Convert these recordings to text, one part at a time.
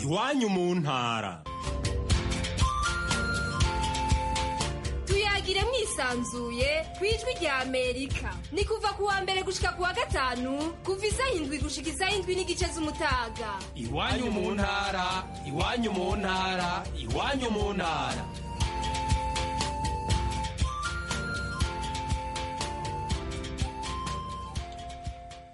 iwanyu mu ntara tuyagire mwisanzuye ku ijwi rya amerika ni kuva ku wa mbere gushika ku wa gatanu kuva izahindwi gushika izahindwi n'igice z'umutaga iwanyu mu ntara iwanyu mu ntara iwanyu mu ntara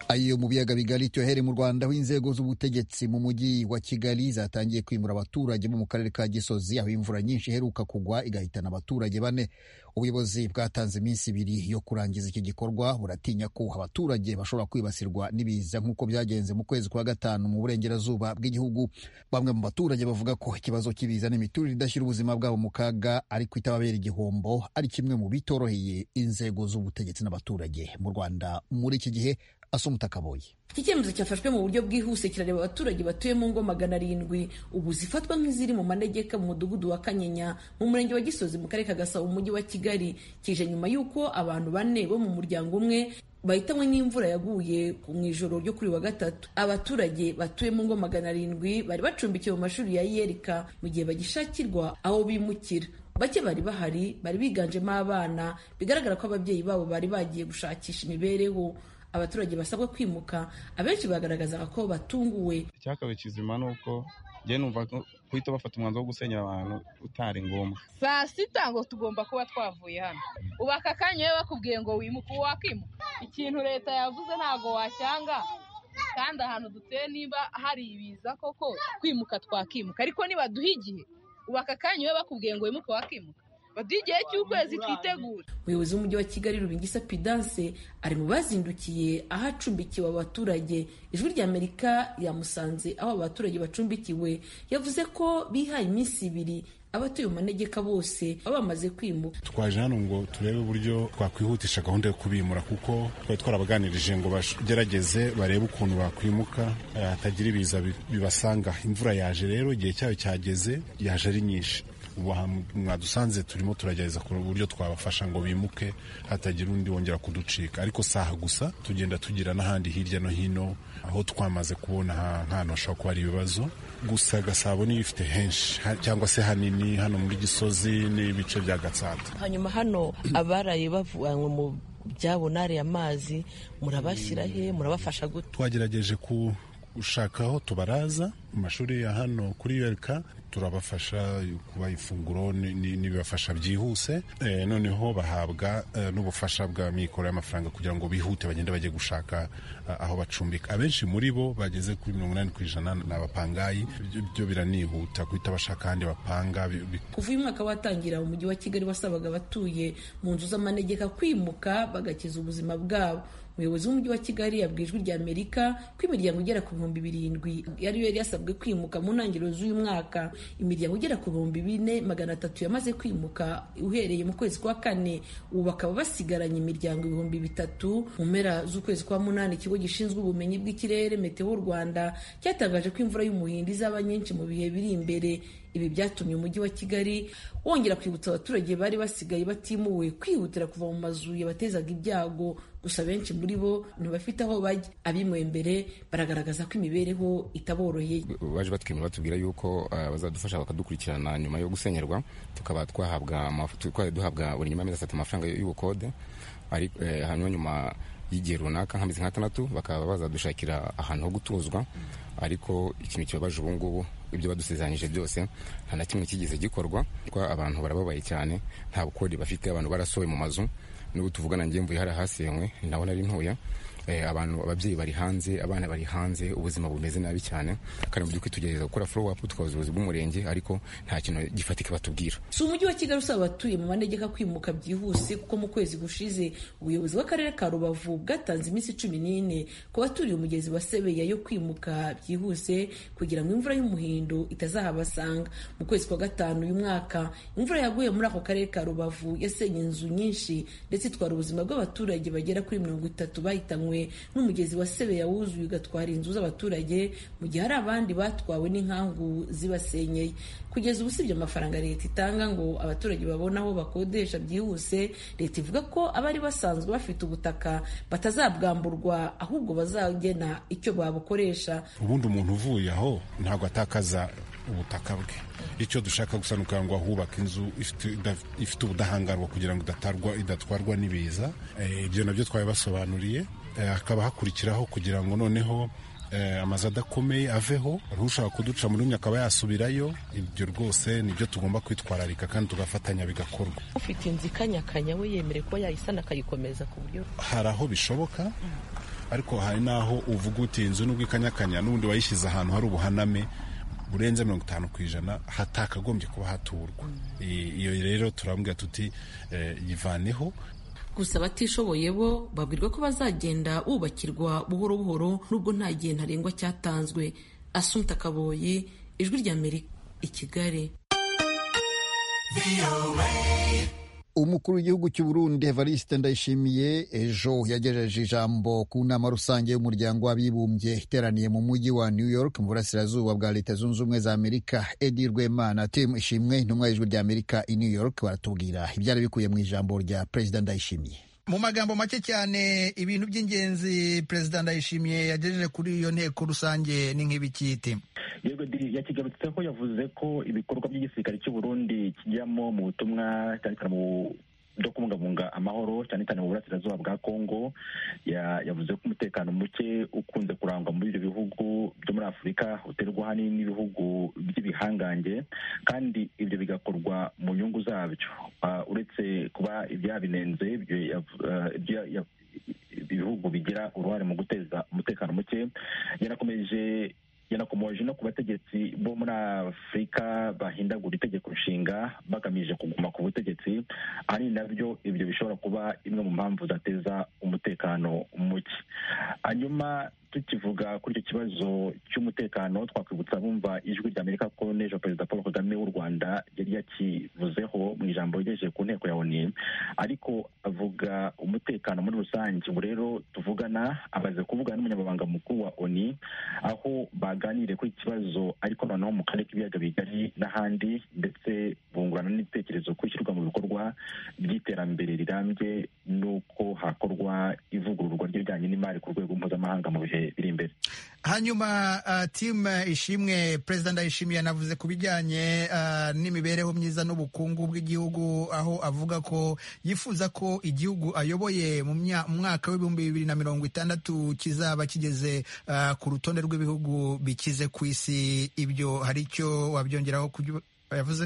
ayiyo mu biyaga bigari cyohere mu rwanda aho inzego z'ubutegetsi mu mujyi wa kigali zatangiye kwimura abaturage bo mu karere ka gisozi aho imvura nyinshi iheruka kugwa igahitana abaturage bane ubuyobozi bwatanze iminsi ibiri yo kurangiza iki gikorwa buratinya ko abaturage bashobora kwibasirwa n'ibiza nk'uko byagenze mu kwezi kwa gatanu mu burengerazuba bw'igihugu bamwe mu baturage bavuga ko ikibazo cy'ibiza n'imiturire idashyira ubuzima bwabo mu kaga ariko itababera igihombo ari kimwe mu bitoroheye inzego z'ubutegetsi n'abaturage mu rwanda muri iki gihe asumuta kaboyi iki cyemezo cyafashwe mu buryo bwihuse kirareba abaturage batuye mu ngo magana arindwi ubu zifatwa nk'iziri mu manegeka mu mudugudu wa kanyinya mu murenge wa gisozi mu karere ka gasabo mu mujyi wa kigali kije nyuma y'uko abantu bane bo mu muryango umwe bahitanywe n'imvura yaguye mu ijoro ryo kuri wa gatatu abaturage batuye mu ngo magana arindwi bari bacumbikiwe mu mashuri ya yerika mu gihe bagishakirwa aho bimukira bake bari bahari bari biganjemo abana bigaragara ko ababyeyi babo bari bagiye gushakisha imibereho abaturage basabwa kwimuka abenshi bagaragazaga ko batunguwe icyakabaye kizima ni uko njye numva guhita bafata umwanzuro wo gusenyera abantu utari ngombwa saa sita ngo tugomba kuba twavuye hano ubu aka kanya iyo bakubwiye ngo wimuke ubu wakimuka ikintu leta yavuze ntabwo wacyanga kandi ahantu duteye niba hari ibiza koko kwimuka twakimuka ariko nibaduha igihe ubu aka kanya iyo bakubwiye ngo wimuke wakimuka baduha igihe cy'ukwezi twitegura umuyobozi w'umujyi wa kigali rubingisa pidanse ari mu bazindukiye aho acumbikiwe abaturage ijwi rya amerika yamusanze aho abaturage bacumbikiwe yavuze ko bihaye iminsi ibiri abatuye mu manegeka bose baba bamaze kwimuka twaje hano ngo turebe uburyo twakwihutisha gahunda yo kubimura kuko twari twarabaganirije ngo bagerageze barebe ukuntu bakwimuka hatagira ibiza bibasanga imvura yaje rero igihe cyayo cyageze yaje ari nyinshi ubu mwadusanze turimo turagerageza ku buryo twabafasha ngo bimuke hatagira undi wongera kuducika ariko saha gusa tugenda tugira n'ahandi hirya no hino aho twamaze kubona nk'ahantu hashobora kuba hari ibibazo gusa gasabo niyo ifite henshi cyangwa se hanini hano muri gisozi n'ibice bya gatsata hanyuma hano abaraye bavanywe mu byabo nari amazi murabashyira he murabafasha gute twagerageje ku gushaka aho tubaraza mu mashuri ya hano kuri yereka turabafasha kuba ifunguro n'ibibafasha byihuse noneho bahabwa n'ubufasha bwa mikoro y'amafaranga kugira ngo bihute bagende bajye gushaka aho bacumbika abenshi muri bo bageze kuri mirongo inani ku ijana ni abapangayi byo biranihuta guhita bashaka ahandi bapanga kuva uyu mwaka watangira mu mujyi wa kigali wasabaga abatuye mu nzu z'amanegeka kwimuka bagakiza ubuzima bwabo umuyobozi w'umujyi wa kigali yabwiye ijwi rya amerika ko imiryango igera ku bihumbi birindwi yari yari yasabwe kwimuka mu ntangiriro z'uyu mwaka imiryango igera ku bihumbi bine magana atatu yamaze kwimuka uhereye mu kwezi kwa kane ubu bakaba basigaranye imiryango ibihumbi bitatu mu mpera z'ukwezi kwa munani ikigo gishinzwe ubumenyi bw'ikirere meteo rwanda cyatangaje ko imvura y'umuhindo izaba nyinshi mu bihe biri imbere ibi byatumye umujyi wa kigali wongera kwibutsa abaturage bari basigaye batimuwe kwihutira kuva mu mazu yabatezaga ibyago gusa benshi muri bo ntibafite aho bajya abimuwe mbere baragaragaza ko imibereho itaboroheye baje batwimura batubwira yuko bazadufasha bakadukurikirana nyuma yo gusenyerwa tukaba duhabwa buri nyuma y'amezi atatu amafaranga y'ubukode hanyuma nyuma y'igihe runaka nk'amezi nk'atandatu bakaba bazadushakira ahantu ho gutuzwa ariko ikintu kibabaje ubu ngubu ibyo badusezeranyije byose nta na kimwe kigeze gikorwa abantu barababaye cyane nta bukode bafite abantu barasohoye mu mazu n'ubu tuvugana njye mvuye hari ahasenywe naho nari ntuya abantu ababyeyi bari hanze abana bari hanze ubuzima bumeze nabi cyane kandi mu by'ukuri tugerageza gukora follow up twaza ubuyobozi bw'umurenge ariko nta kintu gifatika batubwira si umujyi wa kigali usaba abatuye mu manegeka kwimuka byihuse kuko mu kwezi gushize ubuyobozi bw'akarere ka rubavu bwatanze iminsi cumi n'ine ku baturiye umugezi wa sebeya yo kwimuka byihuse kugira ngo imvura y'umuhindo itazahabasanga mu kwezi kwa gatanu uyu mwaka imvura yaguye muri ako karere ka rubavu yasenye inzu nyinshi ndetse itwara ubuzima bw'abaturage bagera kuri mirongo itatu bahitanywe wasenywe n'umugezi wa sebeya wuzuye ugatwara inzu z'abaturage mu gihe hari abandi batwawe n'inkangu zibasenyeye kugeza ubu usibye amafaranga leta itanga ngo abaturage babone aho bakodesha byihuse leta ivuga ko abari basanzwe bafite ubutaka batazabwamburwa ahubwo bazagena icyo babukoresha ubundi umuntu uvuye aho ntabwo atakaza ubutaka bwe icyo dushaka gusa ni ukugira ngo ahubake inzu ifite idaf- ifite ubudahangarwa kugira ngo idatarwa idatwarwa n'ibiza Eh, ibyo nabyo twabibasobanuriye Eh, hakaba hakurikiraho kugira ngo noneho eh, amazu adakomeye aveho hari ushaka kuduca muri umwe akaba yasubirayo ibyo rwose nibyo tugomba kwitwararika kandi tugafatanya bigakorwa ufite inzu ikanyakanya we yemerewe kuba yayisana akayikomeza ku buryo hari aho bishoboka ariko hari n'aho uvuga uti inzu nubwo ikanyakanya n'ubundi wayishyize ahantu hari ubuhaname burenze mirongo itanu ku ijana hatakagombye kuba haturwa I- iyo rero turambwira tuti eh, yivaneho gusa abatishoboye bo babwirwa ko bazagenda bubakirwa buhoro buhoro nubwo nta gihe ntarengwa cyatanzwe asumta kaboyi ijwi rya amerika i kigali umukuru w'igihugu cy'u Burundi Evariste Ndayishimiye ejo yagejeje ijambo ku nama rusange y'umuryango w'abibumbye iteraniye mu mujyi wa New York mu burasirazuba bwa Leta Zunze Ubumwe za Amerika Edi Rwemana Tim Ishimwe intumwa y'ijwi rya Amerika i New York baratubwira ibyari bikuye mu ijambo rya Perezida Ndayishimiye mu magambo make cyane ibintu by'ingenzi perezida ndayishimiye yagejeje kuri iyo nteko rusange ni nk'ibikiti yego Diri, yakigarutseho yavuze ko ibikorwa by'igisirikare cy'u Burundi kijyamo mu butumwa cyane cyane mu byo kubungabunga amahoro cyane cyane mu burasirazuba bwa Kongo Ya- yavuze ko umutekano muke ukunze kurangwa muri ibyo bihugu byo muri Afurika uterwa ahanini n'ibihugu by'ibihangange kandi ibyo bigakorwa mu nyungu zabyo Ah, uretse kuba ibyabinenze ibyo yav- ah, ibyo ya- ibihugu bigira uruhare mu guteza umutekano muke yanakomeje yanakomoje no ku bategetsi bo muri afurika bahindagura itegeko nshinga bagamije kuguma ku butegetsi ahanini nabyo ibyo bishobora kuba imwe mu mpamvu zateza umutekano muke hanyuma tukivuga kuri icyo kibazo cy'umutekano twakwibutsa bumva ijwi rya amerika ko n'ejo perezida paul kagame w'u rwanda yari yakivuzeho mu ijambo yagejeje ku nteko ya oni ariko avuga umutekano muri rusange ubu rero tuvugana amaze kuvugana n'umunyamabanga mukuru wa oni aho baganiriye kuri iki kibazo ariko noneho mu karere k'ibiyaga bigari n'ahandi ndetse bungurana n'ibitekerezo ku ishyirwa mu bikorwa by'iterambere rirambye n'uko hakorwa ivugururwa ry'ibijyanye n'imari ku rwego mpuzamahanga mu bihe biri imbere hanyuma uh, tim ishimwe perezida ndayishimiye yanavuze ku bijyanye uh, n'imibereho myiza n'ubukungu bw'igihugu aho avuga ko yifuza ko igihugu ayoboye mu mya- mu mwaka w'ibihumbi bibiri na mirongo itandatu kizaba kigeze uh, ku rutonde rw'ibihugu bikize ku isi ibyo hari icyo wabyongeraho ku byo yavuze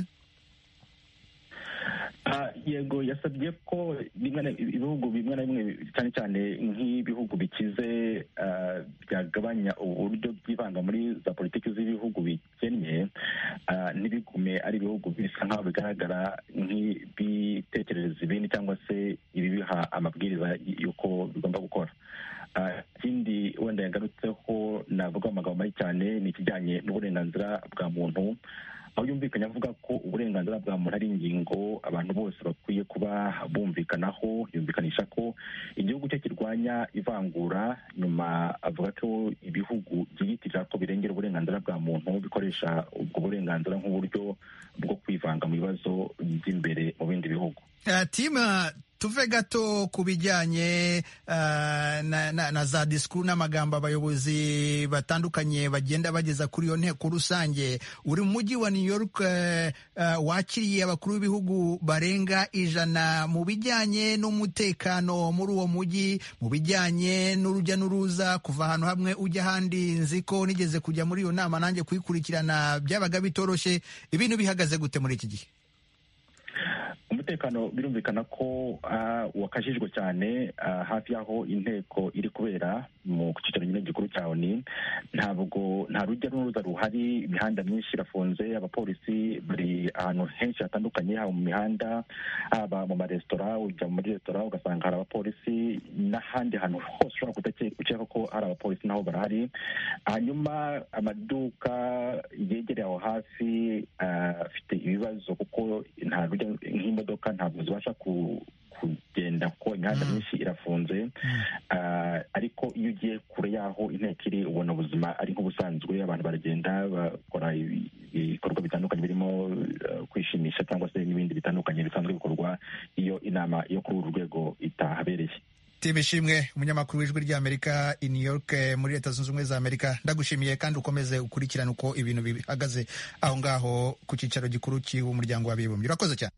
Ah, yego yasabye ko bimwe na- ibihugu bimwe na bimwe cyane cyane nk'ibihugu bikize ah, byagabanya uburyo byivanga muri za politiki z'ibihugu bikennye ah, ntibigume ari ibihugu bisa nk'aho bigaragara nk'ibitekerereza ibindi cyangwa se ibibiha amabwiriza y- y'uko bigomba gukora Ah, ikindi wenda yagarutseho navuga mu magambo make cyane ni ikijyanye n'uburenganzira bwa muntu aho yumvikanye avuga ko uburenganzira bwa muntu ari ingingo abantu bose bakwiye kuba bumvikanaho yumvikanisha ko igihugu cye kirwanya ivangura nyuma avuga ko ibihugu byiyitirira ko birengera uburenganzira bwa muntu bikoresha ubwo burenganzira nk'uburyo bwo kwivanga mu bibazo by'imbere mu bindi bihugu Uh, tima tuve gato ku bijyanye uh, na, na, na za disikuru n'amagambo abayobozi batandukanye bagenda bageza kuri iyo nteko rusange uri mu mujyi wa new york uh, uh, wakiriye abakuru b'ibihugu barenga ijana mu bijyanye n'umutekano muri uwo mujyi mu bijyanye n'urujya n'uruza kuva ahantu hamwe ujya ahandi nzi ko nigeze kujya muri iyo nama nanjye kuyikurikirana byabaga bitoroshye ibintu bihagaze gute muri iki gihe umutekano birumvikana ko ah, wakajijwe cyane ah, hafi y'aho inteko iri kubera mu cyicaro nyine gikuru cya oni ntabwo nta rujya n'uruza ruhari imihanda myinshi irafunze abapolisi bari ahantu henshi hatandukanye haba mu mihanda haba mu maresitora ujya muri resitora ugasanga hari abapolisi n'ahandi hantu hose ushobora kudakeka ko hari abapolisi naho barahari hanyuma amaduka yegereye aho hafi ah, afite ibibazo kuko nta rujya nk'imodoka ntabwo zibasha ku- kugenda kuko imihanda myinshi irafunze Ah, ariko iyo ugiye kure y'aho inteko iri ubona ubuzima ari nk'ubusanzwe abantu baragenda bakora ibi- ibikorwa bitandukanye birimo eh, kwishimisha cyangwa se n'ibindi bitandukanye bisanzwe bikorwa iyo inama yo kuri uru rwego itahabereye Tim Ishimwe umunyamakuru w'ijwi ry'Amerika i New York eh, muri Leta Zunze Ubumwe za Amerika ndagushimiye kandi ukomeze ukurikirane uko ibintu bihagaze aho ngaho ku cyicaro gikuru cy'umuryango w'abibumbye urakoze cyane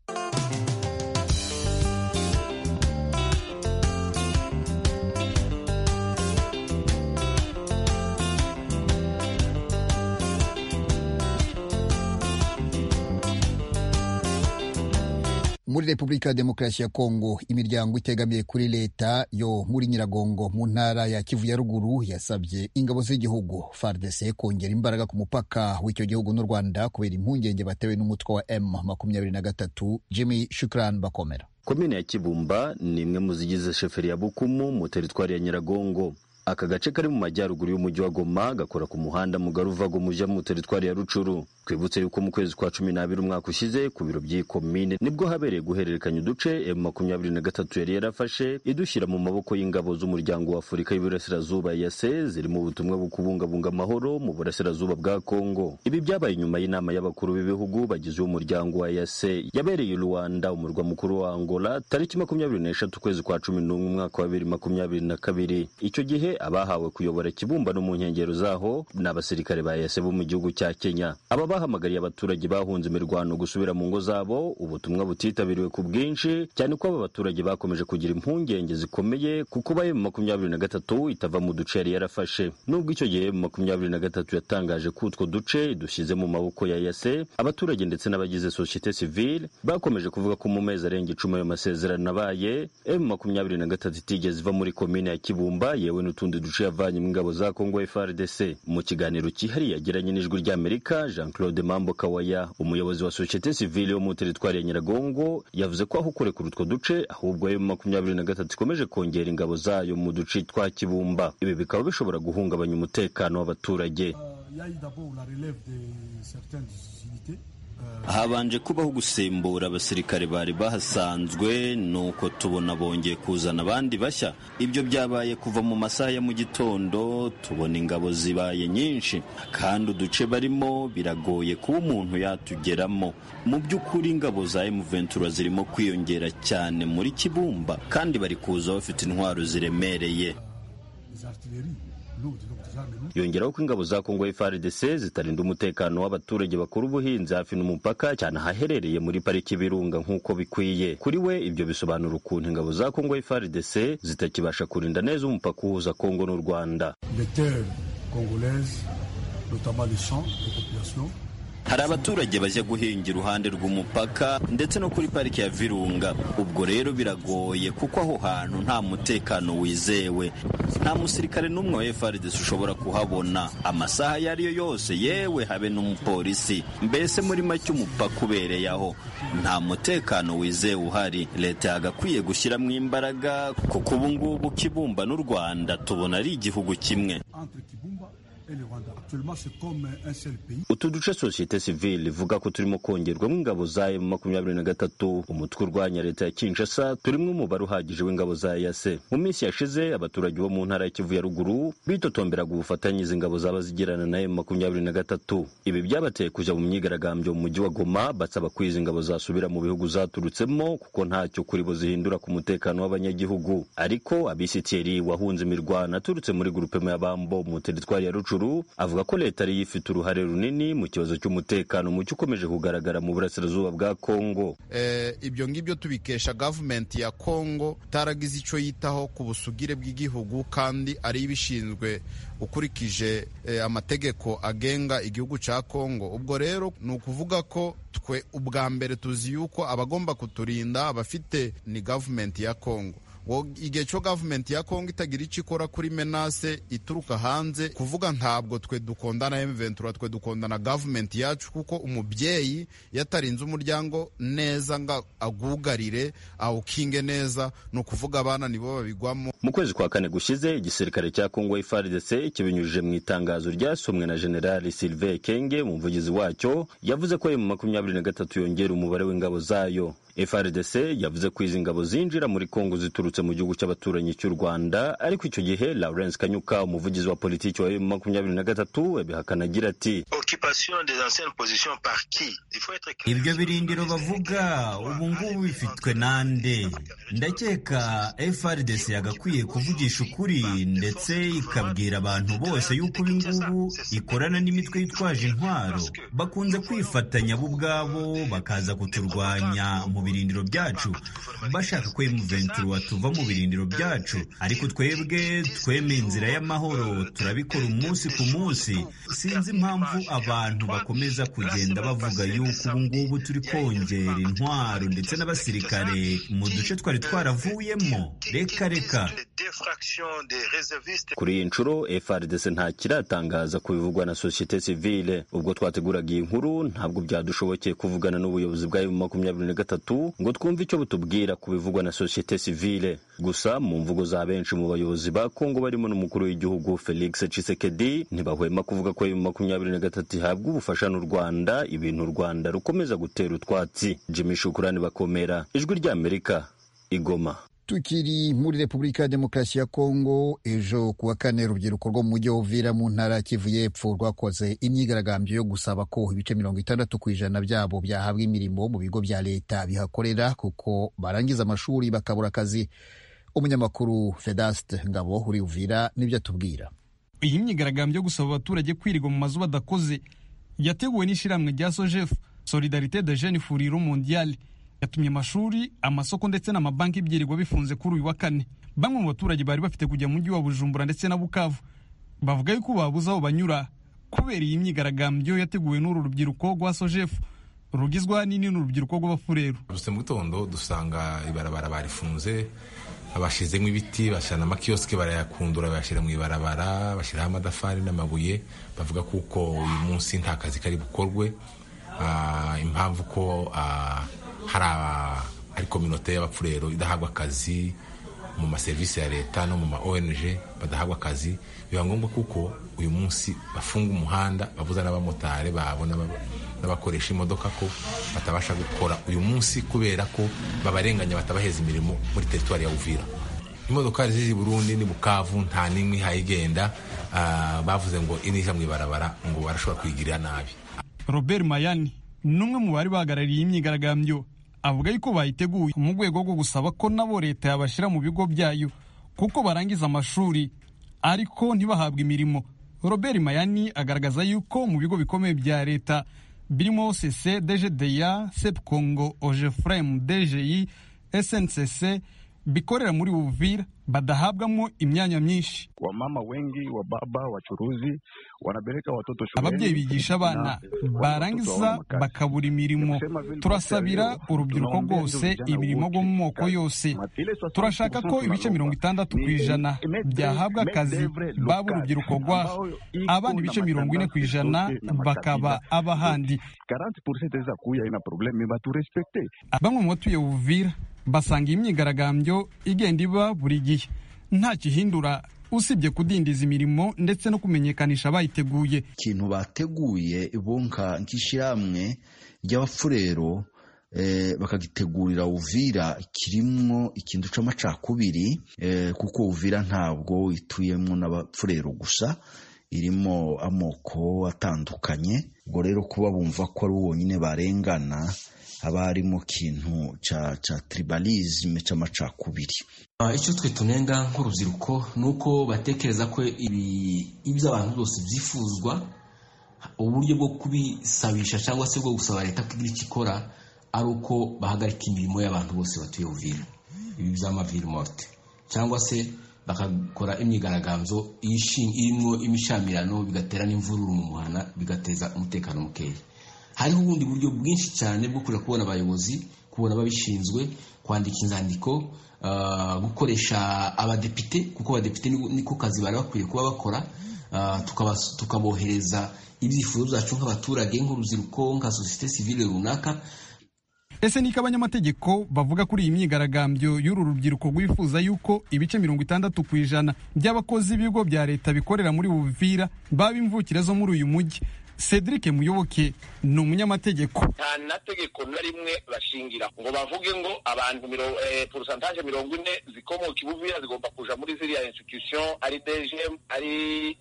muri repubulika ya demokarasi ya kongo imiryango itegamiye kuri leta yo muri nyiragongo mu ntara ya kivu ya ruguru yasabye ingabo z'igihugu fardc kongera imbaraga ku mupaka w'icyo gihugu n'u rwanda kubera impungenge batewe n'umutwe wa m makumyabiri na gatatu jimmy shukran bakomera komine ya kibumba ni imwe mu zigize sheferi ya bukumu mu teritwari ya nyiragongo aka gace kari mu majyaruguru y'umujyi wa goma gakora ku muhanda mugari uva goma ujya mu teritwari ya rucuru twibutse yuko mu kwezi kwa cumi n'abiri umwaka ushize ku biro by'iyi komine nibwo habereye guhererekanya uduce emu makumyabiri na gatatu yari yarafashe idushyira mu maboko y'ingabo z'umuryango wa afurika y'iburasirazuba yase ziri mu butumwa bwo kubungabunga amahoro mu burasirazuba bwa kongo ibi byabaye nyuma y'inama y'abakuru b'ibihugu bagize umuryango wa yase yabereye i rwanda umurwa mukuru wa angola tariki makumyabiri n'eshatu ukwezi kwa cumi n'umwe umwaka wa bibiri makumyabiri na kabiri icyo gihe abahawe kuyobora ikibumbano mu nkengero zaho ni abasirikare ba yase bo mu gihugu cya kenya aba bahamagariye abaturage bahunze imirwano gusubira mu ngo zabo ubutumwa butitabiriwe ku bwinshi cyane ko aba baturage bakomeje kugira impungenge zikomeye kuko ba emu makumyabiri na gatatu itava mu duce yari yarafashe nubwo icyo gihe emu makumyabiri na gatatu yatangaje ko utwo duce dushyize mu maboko ya yase abaturage ndetse n'abagize sosiyete sivile bakomeje kuvuga ko mu mezi arenga icumi ayo masezerano abaye emu makumyabiri na gatatu itigeze iva muri komine ya kibumba yewe n'utundi duce yavanyemo ingabo za kongo frdc mu kiganiro cyihariye yagiranye n'ijwi ry'amerika jean claude mambo kawaya umuyobozi wa sosiyete sivile yo mu teritwari ya nyiragongo yavuze ko aho kurekura utwo duce ahubwo emu makumyabiri na gatatu ikomeje kongera ingabo zayo mu duce twa kibumba ibi bikaba bishobora guhungabanya umutekano w'abaturage Il y a eu d'abord la relève de certaines unités. habanje kubaho gusimbura abasirikare bari bahasanzwe nuko tubona bongeye kuzana abandi bashya ibyo byabaye kuva mu masaha ya mu gitondo tubona ingabo zibaye nyinshi kandi uduce barimo biragoye kuba umuntu yatugeramo mu by'ukuri ingabo za emuventura zirimo kwiyongera cyane muri kibumba kandi bari kuza bafite intwaro ziremereye yongeraho ko ingabo za kongo frdc zitarinda umutekano w'abaturage bakora ubuhinzi hafi n'umupaka cyane ahaherereye muri pariki y'ibirunga nk'uko bikwiye kuri we ibyo bisobanura ukuntu ingabo za kongo frdc zitakibasha kurinda neza umupaka uhuza kongo n'u rwanda Les terres congolaises, notamment les champs de population, hari abaturage bajya guhinga iruhande rw'umupaka ndetse no kuri pariki ya virunga ubwo rero biragoye kuko aho hantu nta mutekano wizewe nta musirikare n'umwe wa frdc ushobora kuhabona amasaha ayo ari yo yose yewe habe n'umupolisi mbese muri make umupaka ubereye aho nta mutekano wizewe uhari leta yagakwiye gushyiramo imbaraga kuko ubu ngubu kibumba n'u rwanda tubona ari igihugu kimwe entre Kibumba et le Rwanda. Actuellement, c'est comme un seul pays. utu duce sosiyete sivile ivuga ko turimo kongerwamo ingabo za emu makumyabiri na gatatu umutwe urwanya leta ya kinshasa turimo umubare uhagije w'ingabo za yase mu minsi yashize abaturage bo mu ntara ya kivu ya ruguru bitotomberaga ubufatanye izi ngabo zaba zigirana na emu makumyabiri na gatatu ibi byabateye kujya mu myigaragambyo mu mujyi wa goma basaba ko izi ngabo zasubira mu bihugu zaturutsemo kuko ntacyo kuri bo zihindura ku mutekano w'abanyagihugu ariko abisitiri wahunze imirwano aturutse muri gurupema ya bambo mu teritwari ya rucuru avuga ko leta ariyo ifite uruhare runini mu kibazo cy'umutekano muke ukomeje kugaragara mu burasirazuba bwa kongo eh, ibyo ngibyo tubikesha gavumenti ya kongo itaragize icyo yitaho ku busugire bw'igihugu kandi ari ibishinzwe ukurikije eh, amategeko agenga igihugu cya kongo ubwo rero ni ukuvuga ko twe ubwa mbere tuzi yuko abagomba kuturinda abafite ni gavumenti ya kongo ngo igihe cyo gavumenti ya kongo itagira icyo ikora kuri menase ituruka hanze kuvuga ntabwo twe dukundana emventura twe dukundana gavumenti yacu kuko umubyeyi iyo atarinze umuryango neza ngo agugarire awukinge neza ni ukuvuga abana nibo babigwamo mu kwezi kwa kane gushize igisirikare cya kongo FARDC kibinyujije mu itangazo ryasomwe na General Sylvain Kenge umuvugizi wacyo yavuze ko mu makumyabiri na gatatu yongera umubare w'ingabo zayo FRDC yavuze ko izi ngabo zinjira muri Kongo ziturutse mu gihugu cy'abaturanyi cy'u Rwanda ariko icyo gihe Lawrence Kanyuka umuvugizi wa politiki wa makumyabiri na gatatu abihakana agira ati ibyo birindiro bavuga ubu ngubu bifitwe nande ndakeka FRDC yagakwiye kuvugisha ukuri ndetse ikabwira abantu bose yuko ubu ngubu ikorana n'imitwe yitwaje intwaro bakunze kwifatanya bo ubwabo bakaza kuturwanya mu birindiro byacu bashaka ko emuventura tuva mu birindiro byacu ariko twebwe tweme inzira y'amahoro turabikora umunsi ku munsi sinzi impamvu abantu bakomeza kugenda bavuga yuko ubu ngubu turi kongera intwaro ndetse n'abasirikare mu duce twari twaravuyemo reka reka kuri iyi nshuro FRDC nta kiratangaza ku bivugwa na sosiyete sivile ubwo twateguraga iyi nkuru ntabwo byadushobokeye kuvugana n'ubuyobozi bwa emu makumyabiri na gatatu ngo twumve icyo butubwira ku bivugwa na sosiyete sivile gusa mu mvugo za benshi mu bayobozi ba kongo barimo n'umukuru w'igihugu felix cisekedi ntibahwema kuvuga ko emu makumyabiri na gatatu ihabwa ubufasha n'u rwanda ibintu u rwanda rukomeza gutera utwatsi jimmy shukurani bakomera ijwi ry'amerika igoma tukiri muri repubulika ya demokarasi ya kongo ejo kuwa kane urubyiruko rwo mu mujyi wa uvira mu ntara ya kivu y'epfo rwakoze imyigaragambyo yo gusaba ko ibice mirongo itandatu ku ijana byabo byahabwa imirimo mu bigo bya leta bihakorera kuko barangiza amashuri bakabura akazi umunyamakuru vedaste ngabo uri uvira nibyo atubwira iyi myigaragambyo yo gusaba abaturage kwirirwa mu mazu badakoze yateguwe n'ishyirahamwe rya sojefu solidarite de jene furiro mondiyali yatumye amashuri amasoko ndetse n'amabanki byirirwa bifunze kuri uyu wa kane bamwe mu baturage bari bafite kujya mu mujyi wa bujumbura ndetse na bukavu bavuga yuko babuze aho banyura kubera iyi myigaragambyo yateguwe n'uru rubyiruko rwa sojefu rugizwa n'ini n'urubyiruko rw'abafureru duse mu gitondo dusanga ibarabara barifunze bashyizemo ibiti bashyira n'amakiyosike barayakundura bayashyira mu ibarabara bashyiraho amadafari n'amabuye bavuga kuko uyu munsi nta kazi kari bukorwe impamvu ko hari ari kominote y'abapfurero idahabwa akazi mu maserivisi ya leta no mu ma ONG badahabwa akazi biba ngombwa kuko uyu munsi bafunga umuhanda babuza n'abamotari babo n'abakoresha imodoka ko batabasha gukora uyu munsi kubera ko babarenganya batabaheza imirimo muri teritwari ya Uvira imodokari ziri Burundi ni Bukavu nta n'imwe ihayigenda bavuze ngo inija mu ibarabara ngo barashobora kuyigirira nabi Robert Mayani n'umwe mu bari bahagarariye imyigaragambyo avuga yuko bayiteguye mu rwego rwo gusaba ko nabo leta yabashyira mu bigo byayo kuko barangiza amashuri ariko ntibahabwe imirimo robert mayani agaragaza yuko mu bigo bikomeye bya leta birimo cc dgda sep congo ogefrem dgi sncc bikorera muri Uvira badahabwamo imyanya myinshi. Wamama wengi wa baba wachuruzi wanapeleka watoto shuleni, ababyeyi bigisha abana barangiza bakabura imirimo. Turasabira urubyiruko rwose imirimo rwo mu moko yose, turashaka ko ibice mirongo itandatu ku ijana byahabwa akazi baba urubyiruko rwaha, abandi ibice mirongo ine ku ijana bakaba abahandi. Bamwe mu batuye Uvira basanga iyi myigaragambyo igenda iba buri gihe nta kihindura usibye kudindiza imirimo ndetse no kumenyekanisha abayiteguye ikintu bateguye bonka nk'ishyirahamwe ry'abafurero bakagitegurira uvira kirimo ikintu cy'amacakubiri kuko uvira ntabwo ituyemo n'abafurero gusa irimo amoko atandukanye ubwo rero kuba bumva ko ari wonyine barengana haba harimo kintu cya cya tribalisme cy'amacakubiri icyo twe tunenga nk'urubyiruko ni uko batekereza ko ibi iby'abantu byose byifuzwa uburyo bwo kubisabisha cyangwa se bwo gusaba leta ko igira icyo ikora ari uko bahagarika imirimo y'abantu bose batuye uvira ibi by'amaviri morte cyangwa se bakakora imyigaragambyo irimo imishamirano bigatera n'imvururu mu muhana bigateza umutekano mukeya hariho ubundi buryo bwinshi cyane bwo kujya kubona abayobozi kubura ababishinzwe kwandika inzandiko ah, gukoresha abadepite kuko abadepite ni- niko kazi bari bakwiye kuba bakora Ah, tukabas- tukabohereza ibyifuzo byacu nk'abaturage nk'urubyiruko nka sosiyete sivile runaka ese niko abanyamategeko bavuga kuri iyi myigaragambyo y'uru rubyiruko rwifuza yuko ibice mirongo itandatu ku ijana by'abakozi b'ibigo bya leta bikorera muri buvira baba imvukire zo muri uyu mujyi cedric muyoboke ni umunyamategeko nta nategeko na rimwe bashingira ngo bavuge ngo abantu miro, eh, porosantaje mirongo ine zikomoka ibuvira zigomba kuja muri ziriya institution ari dgm ari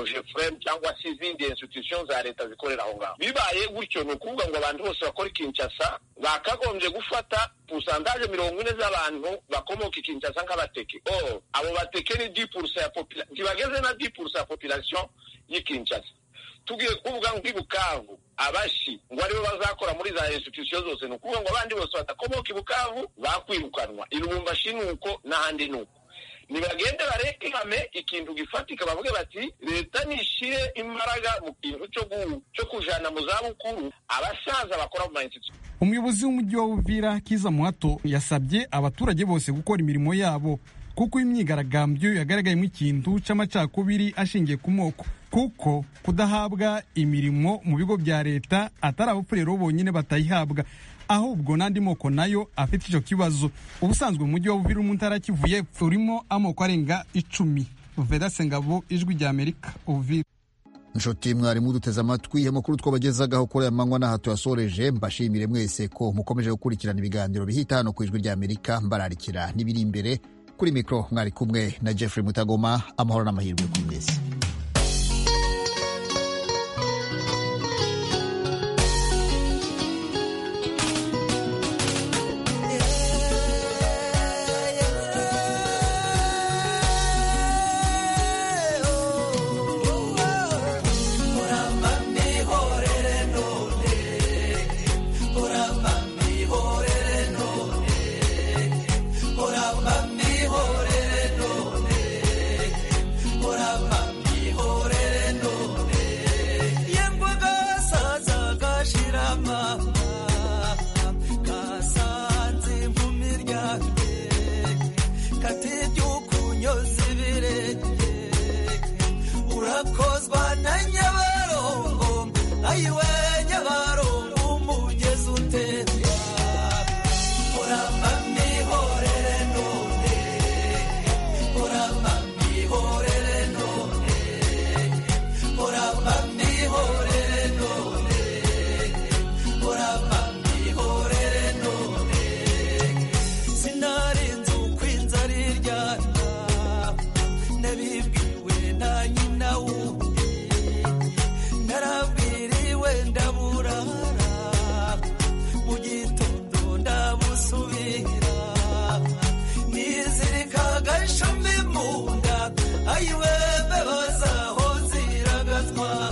ogefrem cyangwa se izindi institution za leta zikorera aho ngaho bibaye gutyo ni ukuvuga ngo abantu bose bakora ikinshasa bakagombye gufata porosantaje mirongo ine z'abantu bakomoka ikinshasa nk'abateke or abo bateke ni di purusa ya popila ntibageze na di purusa ya population y'ikinshasa tugiye kuvuga ngo i bukavu abashi ngo aribo bazakora muri za institusiyo zose ni ukuvuga ngo abandi bose badakomoka i bukavu bakwirukanwa irubumbashi ni uko n'ahandi ni uko nibagende bareke ihame ikintu gifatika bavuge bati leta nishire imbaraga mu kintu cyo gu- cyo kujana mu zabukuru abasaza bakora mu ma institusiyo umuyobozi w'umujyi wa Uvira Kiza Muhato yasabye abaturage bose gukora imirimo yabo kuko imyigaragambyo yagaragayemo ikintu c'amacakubiri ashingiye ku moko kuko kudahabwa imirimo mu bigo bya leta atari abapfurero bonyine batayihabwa ahubwo n'andi moko nayo afite icyo kibazo ubusanzwe umujyi wa Uvira mu ntara ya Kivu y'Epfo urimo amoko arenga icumi Vedase Ngabo ijwi rya Amerika Uvira inshuti mwarimu duteze amatwi amakuru twabagezagaho kuri aya manywa n'aha tuyasoreje mbashimire mwese ko mukomeje gukurikirana ibiganiro bihita hano ku ijwi rya amerika mbararikira n'ibiri imbere kuri mikoro mwari kumwe na jeffrey mutagoma amahoro n'amahirwe kuri mwese urakozwa na nyabarongo ayiwe nyabarongo umugezi utemba uramba mihorere none uramba mihorere none uramba mihorere none uramba mihorere none sinarinze uko inzara iryana nabibwiwe na nyina wundi narabwiriwe ndaburara mu gitondo ndabusubira nizirika agashumi mu nda ayiwe mbeba zaho ziragatwara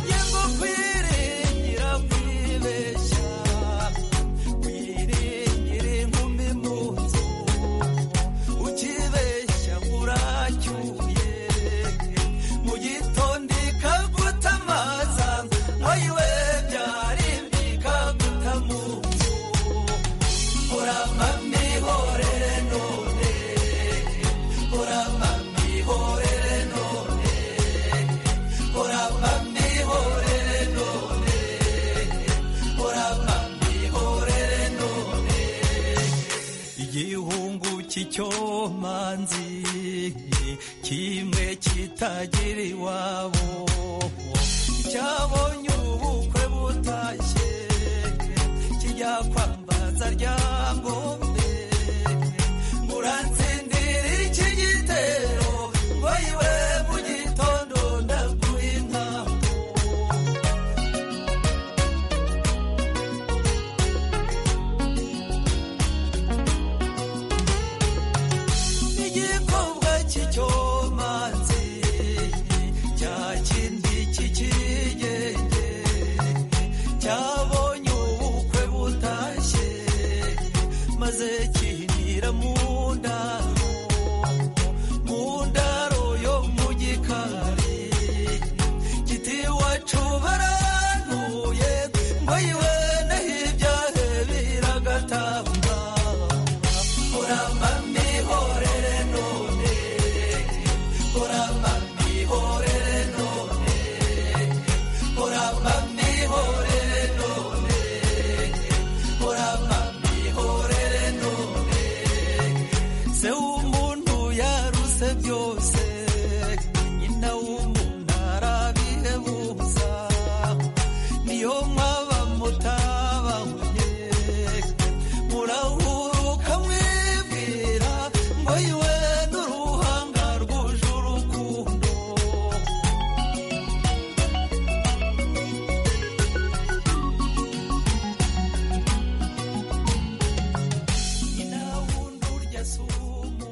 yego kwiringira kwibeshya wiringira inkumi mu nzu ukibeshya uracyuye mu gitondo ikaguta amaza ayiwe byari bikaguta mu nzu uramba mihorere none uramba mihorere none uramba mihorere none uramba mihorere none igihungu cy'icyomanzi kimwe kitagira iwabo cyabonye ubukwe butashye kijya kwambaza rya ngombe muransindira iki gitero ngo iwe mu gitondo ndaguha intango igikorwa cy'icyomanzi cya kindi cy'ikigenge cyabonye ubukwe butashye maze byose byose nyina w'umuntu arabihebuza niyo mwaba mutabanye murahuruka mwibwira ngo yiwe n'uruhanga rwuje urukundo nyina wundi urya si umuntu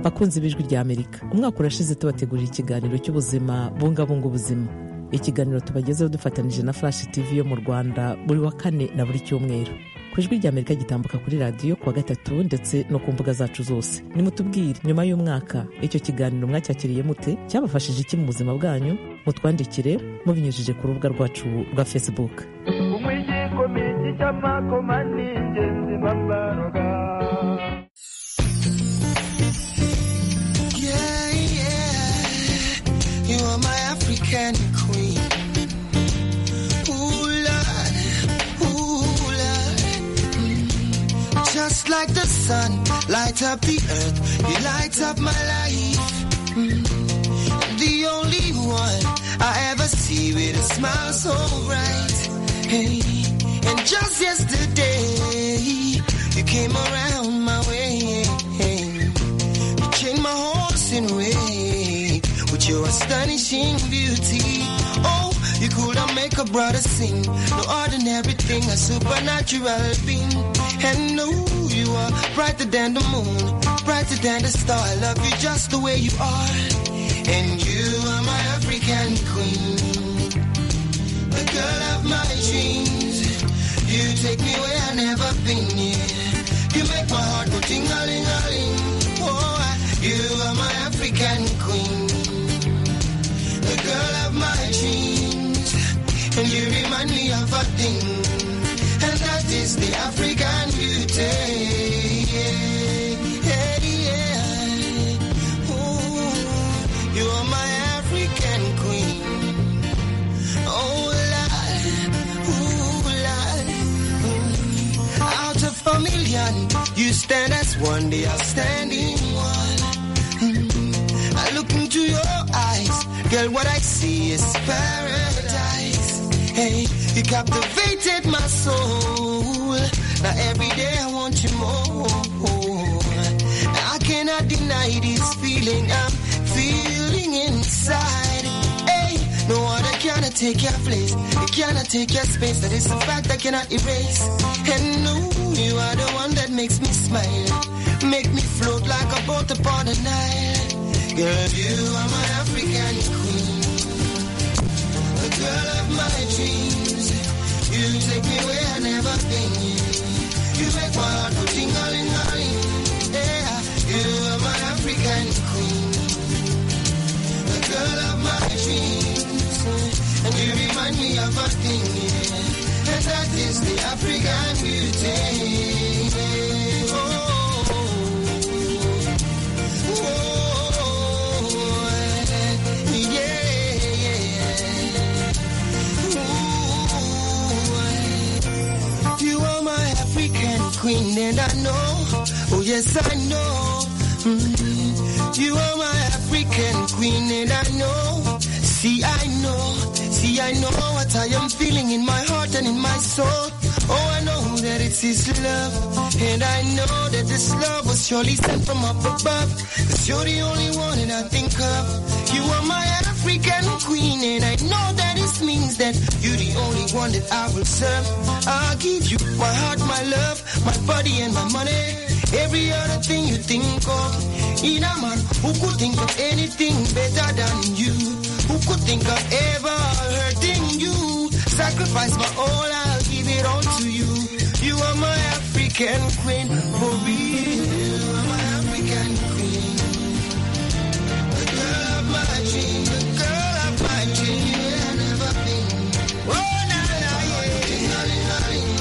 bakunzi b'ijwi rya amerika umwaka urashize tubategurira ikiganiro cy'ubuzima bungabunga ubuzima ikiganiro tubagezeho dufatanyije na flash tv yo mu rwanda buri wa kane na buri cyumweru ku ijwi rya amerika gitambuka kuri radiyo kuwa gatatu ndetse no ku mbuga zacu zose nimutubwire nyuma y'umwaka icyo kiganiro mwacyakiriye mute cyabafashije iki mu buzima bwanyu mutwandikire mubinyujije ku rubuga rwacu rwa facebook umwijikome cy'amakoma ni ingenzi bambaroga Yeah, yeah. You are my African queen. Ooh, Lord. Ooh, Lord. Mm. Just like the sun, light up the earth. You light up my life. Mm. The only one I ever see with a smile so bright. Hey. And just yesterday, you came around my way. You changed my horse in a way with your astonishing beauty. Oh, you could not make a brother sing. No ordinary thing, a supernatural being. And no, you are brighter than the moon, brighter than the star. I love you just the way you are. And you are my African queen, the girl of my dreams. You take me where I never been. Yeah. You make my heart go ting a ling a ling. Oh, I- you are my African queen, the girl of my dreams, and you remind me of a thing, and that is the African beauty. Yeah, yeah, yeah. Ooh, you are my African queen. Oh, Lord. Ooh, Lord. Mm. Out of a million, you stand as one, they are standing one. Mm. I look into your eyes, girl, what I see is paradise. Hey, you captivated my soul. Now every day I want you more. I cannot deny this feeling I'm feeling inside. Hey, no other cannot take your place. It cannot take your space. That is a fact I cannot erase. And no, you are the one that makes me smile. Make me float like a boat upon the Nile. Girl, you are my African queen. The girl of my dreams. You take me where I never been. You make my heart go ting-a-ling-a-ling. Yeah, you are my African queen. The girl of my dreams. And you remind me of a thing. Yeah. And that is the African beauty. Oh, oh, oh, yeah. Ooh, you are my African queen, and I know. Oh, yes, I know. Mm. You are my African queen, and I know. See, I know. See, I know what I am feeling in my heart and in my soul. Oh, I know that it's His love. And I know that this love was surely sent from up above. Cause you're the only one that I think of. You are my African queen, and I know that this means that you're the only one that I will serve. I'll give you my heart, my love, my body, and my money. Every other thing you think of. In a man who could think of anything better than you, who could think of ever hurting you. Sacrifice my all, I'll give it all to you. You are my African queen, for real. You are my African queen. The girl of my dream, the girl of my dream. I never been. Oh, na na yeah.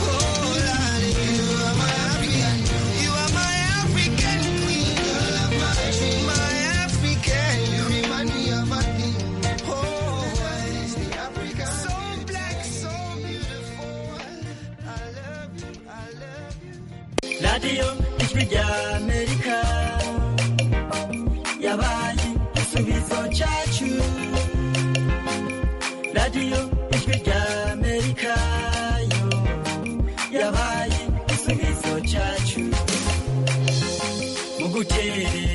Oh, la, la, you are my African. You are my African queen. Girl of my dream, my African. You remind me of a thing. Oh, it's the African. So black, so beautiful. I love you. radiyo ijwi rya amerika yabaye igisubizo cyacu radiyo ijwi rya amerika yo yabaye igisubizo cyacu mu gutera